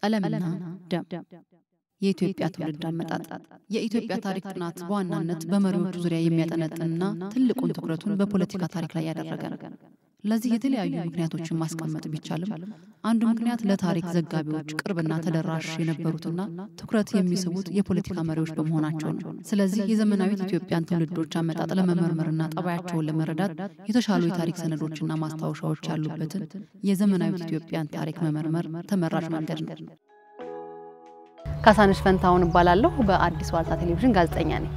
ቀለምና ደም የኢትዮጵያ ትውልድ አመጣጥ የኢትዮጵያ ታሪክ ጥናት በዋናነት በመሪዎቹ ዙሪያ የሚያጠነጥንና ትልቁን ትኩረቱን በፖለቲካ ታሪክ ላይ ያደረገ ነው። ለዚህ የተለያዩ ምክንያቶችን ማስቀመጥ ቢቻልም አንዱ ምክንያት ለታሪክ ዘጋቢዎች ቅርብና ተደራሽ የነበሩትና ትኩረት የሚስቡት የፖለቲካ መሪዎች በመሆናቸው ነው። ስለዚህ የዘመናዊት ኢትዮጵያን ትውልዶች አመጣጥ ለመመርመርና ጠባያቸውን ለመረዳት የተሻሉ የታሪክ ሰነዶችና ማስታወሻዎች ያሉበትን የዘመናዊት ኢትዮጵያን ታሪክ መመርመር ተመራጭ መንገድ ነው። ካሳነሽ ፈንታውን እባላለሁ። በአዲስ ዋልታ ቴሌቪዥን ጋዜጠኛ ነኝ።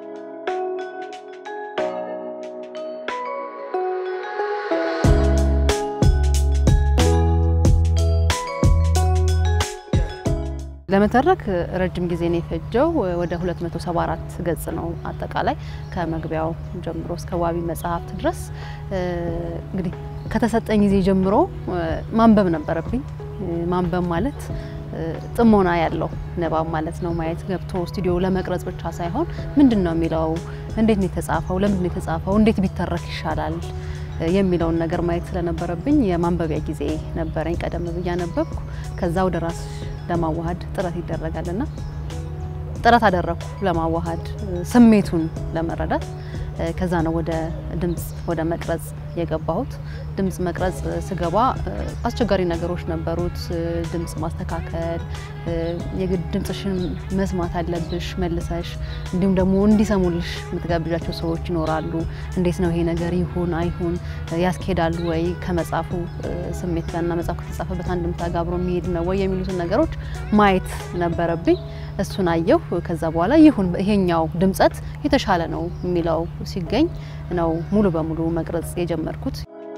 ለመተረክ ረጅም ጊዜ ነው የፈጀው። ወደ 274 ገጽ ነው አጠቃላይ ከመግቢያው ጀምሮ እስከ ዋቢ መጽሐፍት ድረስ። እንግዲህ ከተሰጠኝ ጊዜ ጀምሮ ማንበብ ነበረብኝ። ማንበብ ማለት ጥሞና ያለው ንባብ ማለት ነው። ማየት ገብቶ ስቱዲዮ ለመቅረጽ ብቻ ሳይሆን ምንድን ነው የሚለው፣ እንዴት ነው የተጻፈው፣ ለምንድን ነው የተጻፈው፣ እንዴት ቢተረክ ይሻላል የሚለውን ነገር ማየት ስለነበረብኝ የማንበቢያ ጊዜ ነበረኝ። ቀደም ብዬ አነበብኩ። ከዛ ወደ ራስ ለማዋሃድ ጥረት ይደረጋልና ጥረት አደረግኩ ለማዋሃድ ስሜቱን ለመረዳት። ከዛ ነው ወደ ድምጽ ወደ መቅረጽ የገባሁት። ድምጽ መቅረጽ ስገባ አስቸጋሪ ነገሮች ነበሩት። ድምጽ ማስተካከል፣ የግድ ድምጽሽን መስማት አለብሽ መልሰሽ። እንዲሁም ደግሞ እንዲሰሙልሽ የምትጋብዣቸው ሰዎች ይኖራሉ። እንዴት ነው ይሄ ነገር ይሁን አይሁን፣ ያስኬዳሉ ወይ ከመጽሐፉ ስሜት ጋርና መጽሐፉ ከተጻፈበት አንድምታ ጋር አብሮ የሚሄድ ነው ወይ የሚሉትን ነገሮች ማየት ነበረብኝ። እሱን አየሁ። ከዛ በኋላ ይሁን ይሄኛው ድምጸት የተሻለ ነው የሚለው ሲገኝ ነው ሙሉ በሙሉ መቅረጽ የጀመርኩት።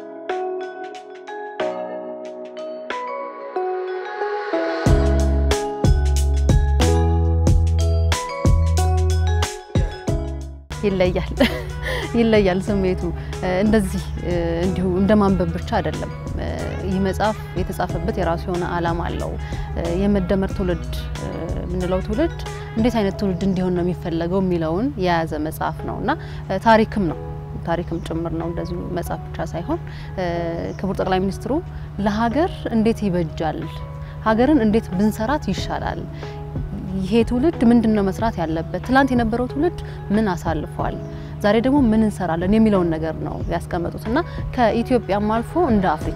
ይለያል ይለያል ስሜቱ እንደዚህ እንዲሁ እንደ ማንበብ ብቻ አይደለም። ይህ መጽሐፍ የተጻፈበት የራሱ የሆነ ዓላማ አለው። የመደመር ትውልድ የምንለው ትውልድ እንዴት አይነት ትውልድ እንዲሆን ነው የሚፈለገው የሚለውን የያዘ መጽሐፍ ነው እና ታሪክም ነው ታሪክም ጭምር ነው። እንደዚሁ መጽሐፍ ብቻ ሳይሆን ክቡር ጠቅላይ ሚኒስትሩ ለሀገር እንዴት ይበጃል፣ ሀገርን እንዴት ብንሰራት ይሻላል፣ ይሄ ትውልድ ምንድን ነው መስራት ያለበት፣ ትላንት የነበረው ትውልድ ምን አሳልፏል፣ ዛሬ ደግሞ ምን እንሰራለን የሚለውን ነገር ነው ያስቀመጡት እና ከኢትዮጵያም አልፎ እንደ አፍሪካ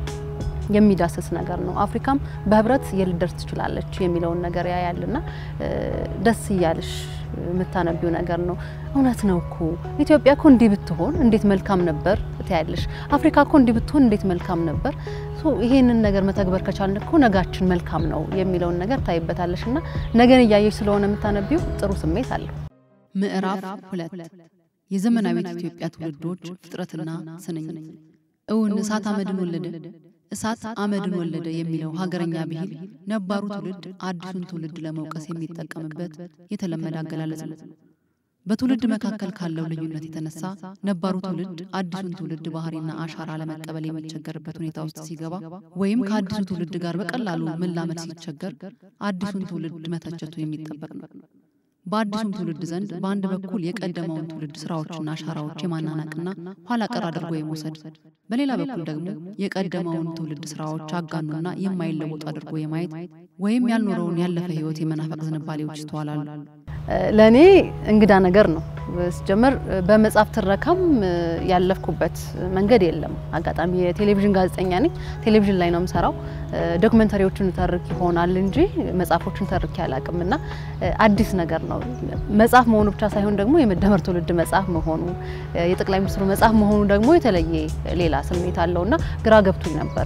የሚዳስስ ነገር ነው። አፍሪካም በህብረት የልደርስ ትችላለች የሚለውን ነገር ያያልና ደስ እያልሽ የምታነቢው ነገር ነው። እውነት ነው እኮ ኢትዮጵያ እኮ እንዲህ ብትሆን እንዴት መልካም ነበር ትያለሽ። አፍሪካ እኮ እንዲህ ብትሆን እንዴት መልካም ነበር። ይሄንን ነገር መተግበር ከቻልን እኮ ነጋችን መልካም ነው የሚለውን ነገር ታይበታለሽ እና ነገን እያየሽ ስለሆነ የምታነቢው ጥሩ ስሜት አለው። ምዕራፍ ሁለት የዘመናዊት ኢትዮጵያ ትውልዶች ፍጥረትና ስንኝ። እውን እሳት አመድን ወለደ እሳት አመድን ወለደ የሚለው ሀገረኛ ብሂል ነባሩ ትውልድ አዲሱን ትውልድ ለመውቀስ የሚጠቀምበት የተለመደ አገላለጽ ነው። በትውልድ መካከል ካለው ልዩነት የተነሳ ነባሩ ትውልድ አዲሱን ትውልድ ባህሪና አሻራ ለመቀበል የሚቸገርበት ሁኔታ ውስጥ ሲገባ ወይም ከአዲሱ ትውልድ ጋር በቀላሉ መላመድ ሲቸገር አዲሱን ትውልድ መተቸቱ የሚጠበቅ ነው። በአዲሱም ትውልድ ዘንድ በአንድ በኩል የቀደመውን ትውልድ ስራዎችና አሻራዎች የማናናቅና ኋላ ቀር አድርጎ የመውሰድ፣ በሌላ በኩል ደግሞ የቀደመውን ትውልድ ስራዎች አጋኑና የማይለወጡ አድርጎ የማየት ወይም ያልኖረውን ያለፈ ሕይወት የመናፈቅ ዝንባሌዎች ይስተዋላሉ። ለእኔ እንግዳ ነገር ነው። ሲጀመር በመጽሐፍ ትረካም ያለፍኩበት መንገድ የለም። አጋጣሚ የቴሌቪዥን ጋዜጠኛ ነኝ። ቴሌቪዥን ላይ ነው የምሰራው። ዶክመንተሪዎችን ተርክ ይሆናል እንጂ መጽሐፎችን ተርክ ያላቅም እና አዲስ ነገር ነው። መጽሐፍ መሆኑ ብቻ ሳይሆን ደግሞ የመደመር ትውልድ መጽሐፍ መሆኑ የጠቅላይ ሚኒስትሩ መጽሐፍ መሆኑ ደግሞ የተለየ ሌላ ስሜት አለው እና ግራ ገብቶኝ ነበር።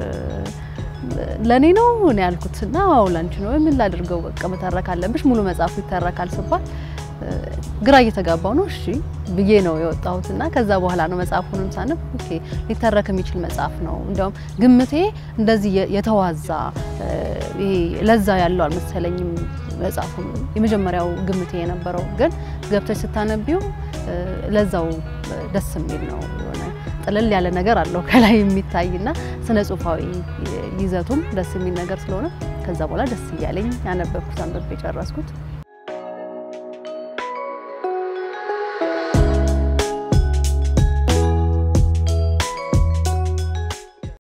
ለእኔ ነው እኔ ያልኩት እና አዎ ላንቺ ነው። ምን ላድርገው በቃ መተረክ አለብሽ ሙሉ መጽሐፉ ይተረካል ስባል ግራ እየተጋባው ነው እሺ ብዬ ነው የወጣሁት እና ከዛ በኋላ ነው መጽሐፉንም ሳነብ ኦኬ ሊተረክ የሚችል መጽሐፍ ነው። እንዲያውም ግምቴ እንደዚህ የተዋዛ ይሄ ለዛ ያለው አልመሰለኝም መጽሐፉ የመጀመሪያው ግምቴ የነበረው ግን ገብተሽ ስታነቢው ለዛው ደስ የሚል ነው የሆነ ጥልል ያለ ነገር አለው ከላይ የሚታይና ስነ ጽሁፋዊ ይዘቱም ደስ የሚል ነገር ስለሆነ ከዛ በኋላ ደስ እያለኝ ያነበብኩት አንብቤ የጨረስኩት